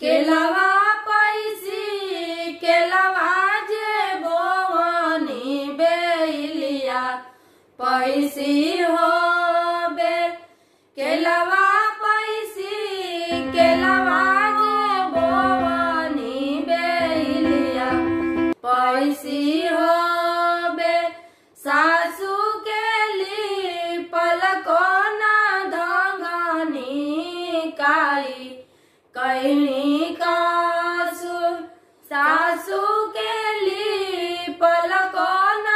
केलवा पैसी केलवा जे बोवनी बेलिया पैसी हो बे केलवा पैसी केलवा जे बोवनी बेलिया पैसी हो बे सासू के ली पलको ना धंगनी काई कैली कासु सासू के ली पलको ना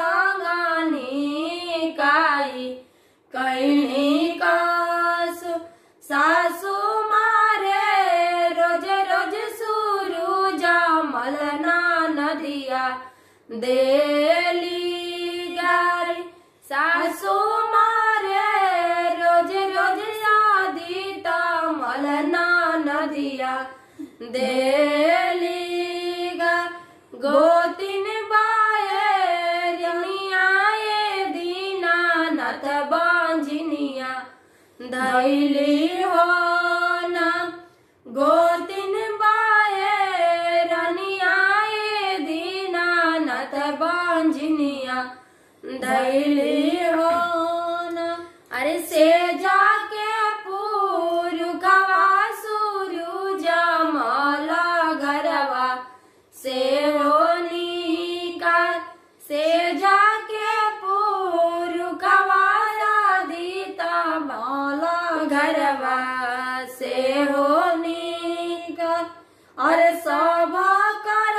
धंगनी काई कैली कासु सासू मारे रोज रोज सुरु जमल ना नदिया देली गारी सासू मारे रोज रोज शादी तमल ना नदिया देली गा गोतिन बाए रमिया ये दीना नथ बांझनिया धैली हो ना गोतिन बाए रनिया ये दीना नथ बांझनिया धैली हो ना अरे से जाके पूरु गवा सुरु जमला घरवा से होनिका से जाके पूरु गवाया दीता मौला घरवा से होनिका और सभा कर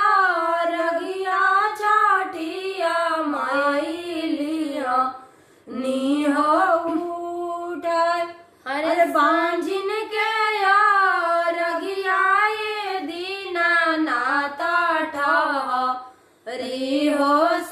रगिया चाटिया माइलिया नी हो उठाय अरे बांझिन के यार रगिया दीना नाता ठह री हो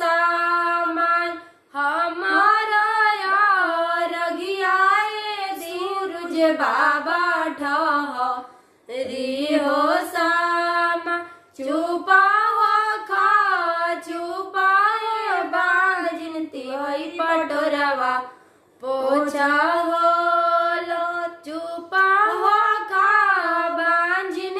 सामान हमारा यार रगिया सूरज बाबा ठह री हो सामा चुपा हो खा चुपा हो बाजिन तिहई पटोरवा पोछा हो लो चुपा हो खा बाजिन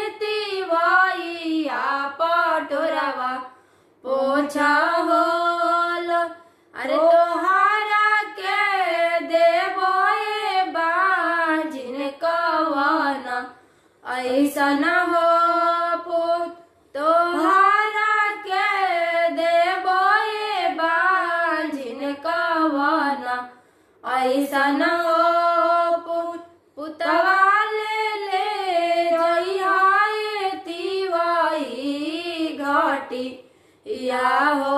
तिवैया पटोरवा पोछा हो लो अरे तोहारा के देवो ए बाजिन कवना ऐसा न हो पुत तोहारा के देवो ए बाजिन कवना ऐसा न हो पुत पुतवा ले ले जइहाए तिवाई घाटी या हो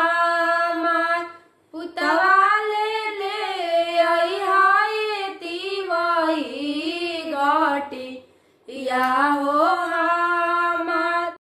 हमार पुतवा ले ले आई हाय तिवाई घाटी या